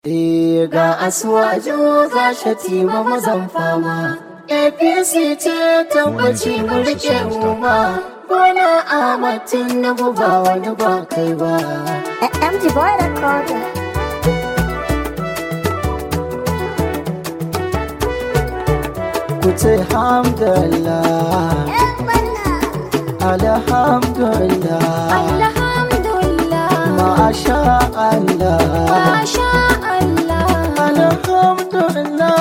Eh ga asuwaju ga shatima mazan fama APC ce tabbaci mu rike umma Bola Ahmad Tinubu ba wani ba kai ba MG Boy Recorder. Ku ce hamdallah Alhamdulillah Alhamdulillah. Masha Allah Masha Allah. Alhamdulillah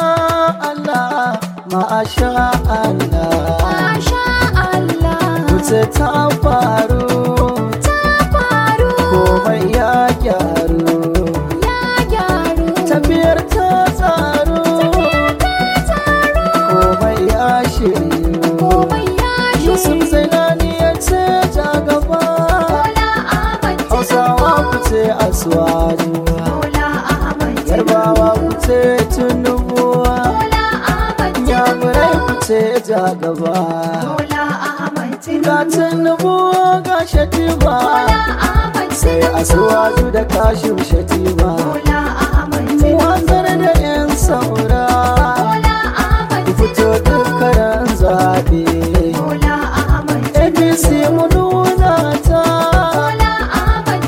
Allah Masha Allah Masha Allah. Kuce ta faru Ta faru. komai ya gyaru Ya gyaru. tafiyar ta tsaro Ta tsaro. komai ya shiryu Komai ya Yusuf shiryu. Zainani ya ce ta gaba Bola Ahmad Hausawa Tinubu. ku ce Aswaju Bola Ahmad Yarbawa ku Tinubu. ce Tinubu Bola Ahmad Yamurai ku Tinubu. ce ja gaba Bola Ahmad Ga Tinubu. Tinubu ga Shatima Bola Ahmad sai Tinubu. Aswaju da kashin Shatima Bola Ahmad Tinubu. Watsar da 'yan saura Bola Ahmad ku fito dukkanin zaɓe Bola Ahmad APC mu nuna ta Bola Ahmad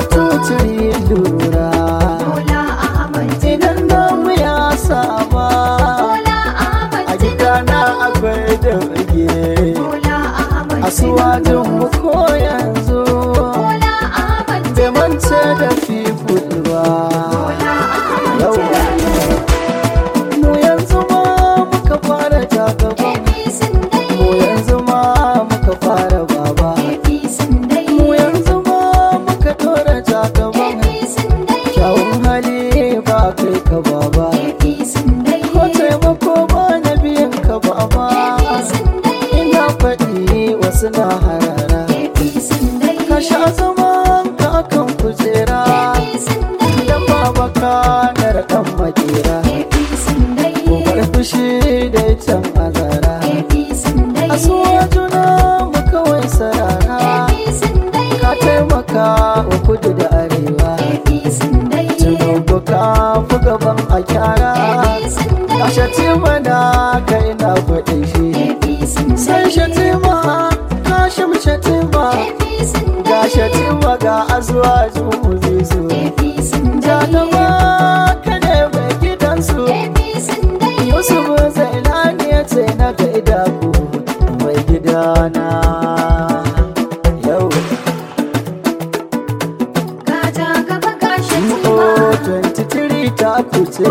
203 lura Bola Ahmad idan namu ya sama Bola Ahmad a gidana akwai dauke Bola Ahmad asuwajin mu ko yanzu Bola Ahmad bai mance da fiful ba Bola Ahmad Yau. mu yanzu ma muka fara jagaba APC dai mu yanzu ma muka fara baba APC dai mu yanzu ma muka dora jagaba APC dai kyawun hali ba kai ka baba APC dai ko taimako ba na biyan ka baba APC dai ina faɗi wasu na harara APC dai ka sha zaman ka kan kujera APC dai idan baba ka na raɗan makera APC dai gobar fushi da can azara APC dai asuwa juna mu kawai sarara APC dai ka taimaka wa kudu da arewa APC dai tunubu ka fi gaban a kyara APC ka dai shatima na ka ina faɗin shi APC sai shatima ka shim shatima APC ga shatima ga azuwa juhu zizu APC jagaba ka ne mai gidansu APC dai yusuf zailani ya ce na gaida ku mai gidana yau Gaja gaba gashi o 23 ta kuce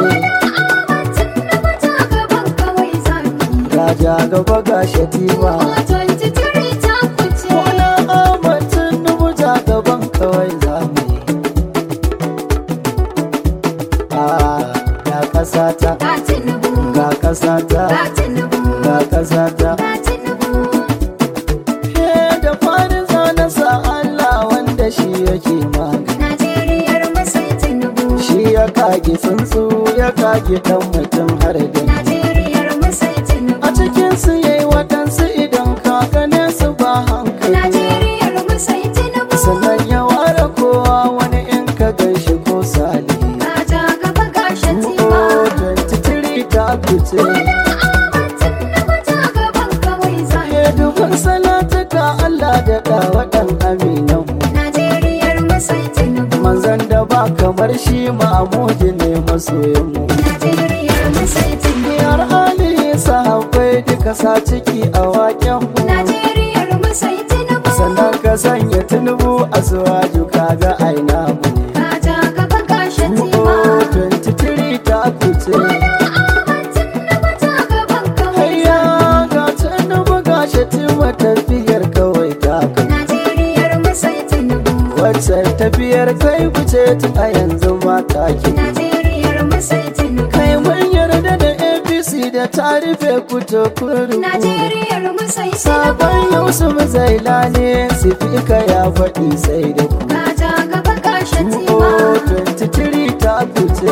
gaja gaba ga shatima Wani amatin nubu ja gaban kawai zamu yi Ah, ga ƙasa ta ga ƙasa ta ga ƙasa ta Ke da fari zana sa Allah wanda shi yake magani Shi ya kage tsuntsu ya kage ɗan mutum har da ni A cikin su yayi waɗansu idan ka gane su ba hankali Sannan ya ware kowa wani in ka gaishe ko salihi Oh, 23 ta kuce Ke dubin salatuka Allah da ɗawaɗan aminan Manzan da ba kamar shi ma'amudi ne masoyanmu Biyar Ali sahabbai duka sa ciki a waƙenmu Sannan ka sanya tunubu a suwaju kaga aina mu ne Oh, 23 ta kuce Hayya ga tunubu ga shatima tafiyar kawai ta kai Wacce tafiyar kai kuce tun a yanzu mata ke Kai mun yarda da APC da ta rufe kuto kuru Sabon Yusuf Zailani sifika ya faɗi sai da ku Oh, 23 ta kuce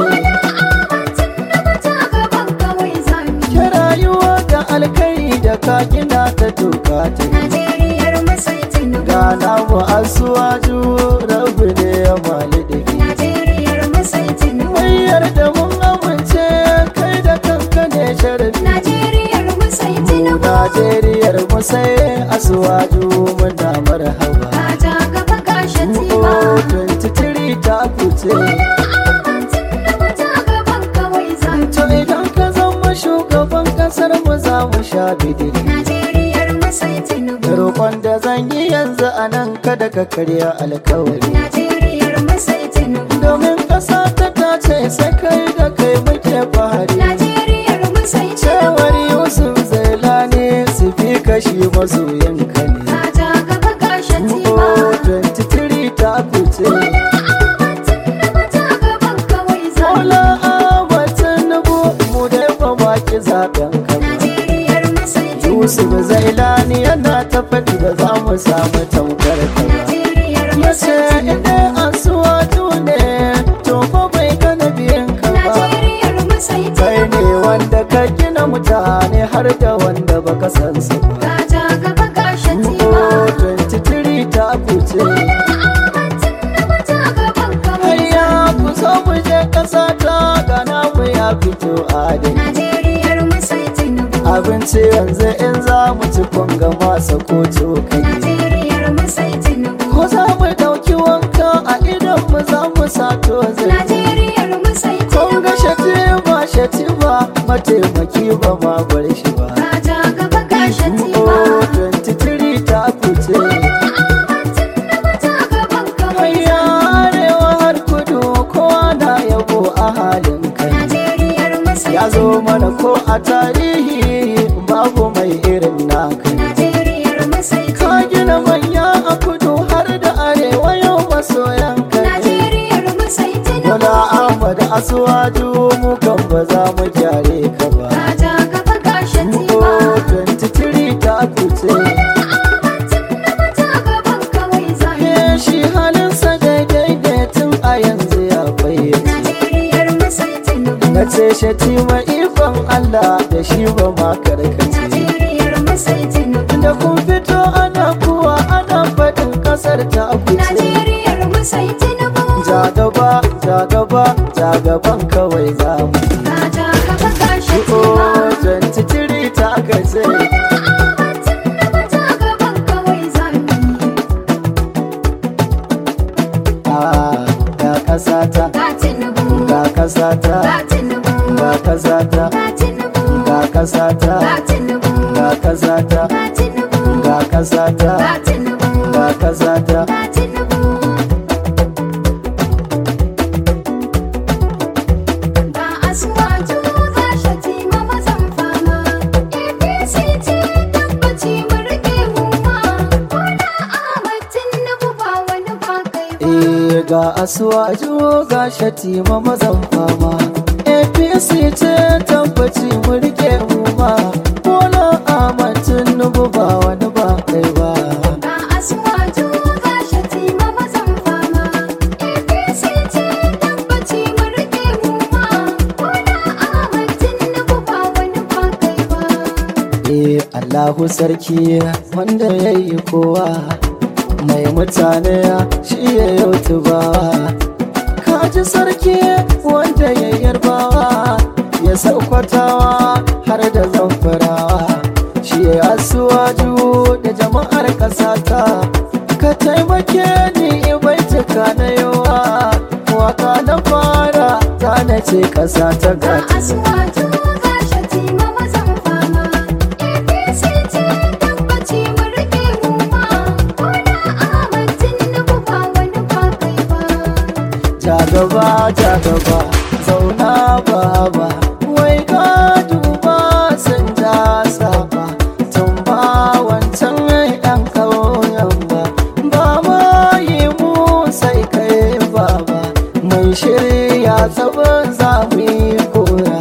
Ke rayuwa ga alkai da ka gina ta toka ta Najeriyar Masai Tinubu. Gana mu asuwaju rabu ne ya mali da ke Najeriyar Masai Tinubu. yarda mun amince kai da kanka ne sharafi Najeriyar mu sai Tinubu. Najeriyar mu sai asuwaju muna marhaba Ka ja gaba ga Shatima. Oh, 23 ta kuce Ahmad Tinubu ja gaban kawai zamu. To idan ka zama shugaban kasar mu za mu sha bidiri Najeriyar mu sai Tinubu. Roƙon da zan yi yanzu a nan kada ka karya alkawari Najeriyar mu sai Tinubu. Domin ƙasa ta tace sai kai da kai muke fahari Najeriyar mu sai Tinubu. Cewar Yusuf Zailani su fi kashi masoyin ka ne Ka ja gaba ga Shatima. Oh, 23 ta kuce Ahmad Tinubu ja gaban kawai zamu. Mola Ahmad Tinubu mu dai ba baki zaben ka ba Najeriyar mu sai Tinubu. Yusuf Zailani yana ta faɗi da za mu samu tamkar ka ba Najeriyar mu Yace sai Tinubu. idan asuwatu ne to fa bai kana biyan ka ba Najeriyar mu sai Kai Tinubu. ne wanda ka gina mutane har da wanda baka san su ba Ka ja gaba ga Shatima. Oh, 23 ta kuce Ahmad Tinubu ja gaban kawai Hayya ku so mu je ƙasa ta gana mu ya fito adai Najeriyar mu sai Tinubu. Abinci yanzu in za mu ci kunga masa ko cokali Najeriyar mu sai Tinubu. Ko za mu ɗauki wanka a idan mu za mu sato zai Najeriyar mu sai Kun ga Tinubu. shatima shatima mataimaki ba ma bar shi ba Ka ja gaba ga Shatima. Oh, 23 ta kuce Ahmad Tinubu ja gaban kawai Hayya arewa har kudu kowa na yabo a halin kai Najeriyar mu sai Ya zo mana ko a tarihi babu mai irin naka Najeriyar mu sai Ka gina manya a kudu har da arewa yau masoyan ka ne Najeriyar mu sai Tinubu. Wala Ahmad Asuwaju mu kan ba za mu gyare ka ba Ka ja gaba ga Shatima. Oh, 23 ta kuce Ahmad Tinubu ja gaban kawai zamu. Ke shi halinsa daidai da tun a yanzu ya bayyace Najeriyar mu sai Tinubu. Na ce shatima ikon Allah da shi ba ma karkace Najeriyar mu sai Tinubu. Da kun fito ana kuwa ana faɗin ƙasar ta kuce Najeriyar mu sai Tinubu. Ja gaba, ja gaba, ja gaban kawai za mu Ka ja gaba ga Iko Shatima. 23 ta kace Ahmad Tinubu ja gaban kawai zamu. Ah, ga ƙasata, Ga Tinubu. ga ƙasata, Ga Tinubu. ga ƙasata, Ga Tinubu. ga ƙasata, Ga Tinubu. ga ƙasata, Ga Tinubu. ga ƙasata, Ga Tinubu. ga ƙasata. Ga Tinubu. Ga Asuwaju ga Shatima mazan fama. APC ce tabbaci mu riƙe mu ma. Bola Ahmad Tinubu ba wani ba kai ba. Eh ga asuwaju ga shatima mazan fama apc ce tabbaci mu rike mu ma bola ahmad tinubu ba wani ba kai ba Ga Asuwaju ga Shatima mazan fama. APC ce tabbaci mu riƙe mu ma. Bola Ahmad Tinubu ba wani ba kai ba. eh allahu sarki wanda ya yi kowa mai mutane shi ya yau tubawa kaji sarki wanda ya yarbawa ya saukwatawa har da zamfarawa shi ya asuwaju da jama'ar ƙasata ka taimake ni baituka na yawa waka na fara ta na ce ƙasa ta Ga gata Asuwaju ga Shatima mazan fama. APC ce tabbaci mu riƙe mu ma. Bola Ahmad Tinubu ba wani ba kai ba. ja gaba ja gaba zauna baba wai ka duba sun ja saba tun ba wancan yan kauyen ba ba ma yi mu sai kai baba mai shirya tsabin za mu yi kora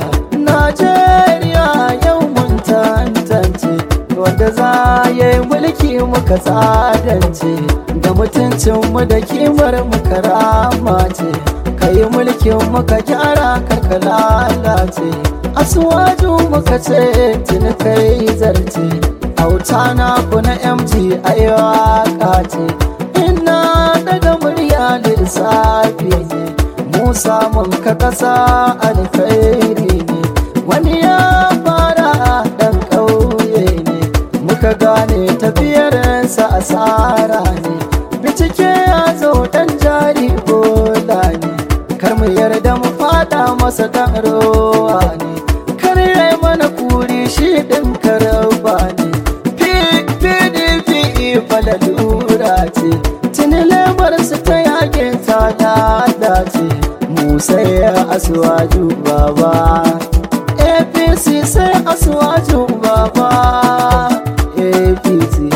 najeriya yau mun tantance wanda za ya yi mulki muka tsadance da mutuncinmu da kimar muka rama ce ka yi mulkin muka gyara karka lalace asuwaju muka ce tuni kai zarce auta na ku na mg aiwaka ce ina daga murya lissafi ne mu mu samun ka kasa alkhairi ne wani ya fara dan ƙauye ne muka gane tafiyarsa asara ne bincike ya zo dan jari bola ne kar mu yarda mu fada masa dan rowa ne kar ya mana kuri shi din karaba ne pdp falalura ce tuni lemar su ta yake ta lalace mu sai asuwaju baba apc sai asuwaju baba apc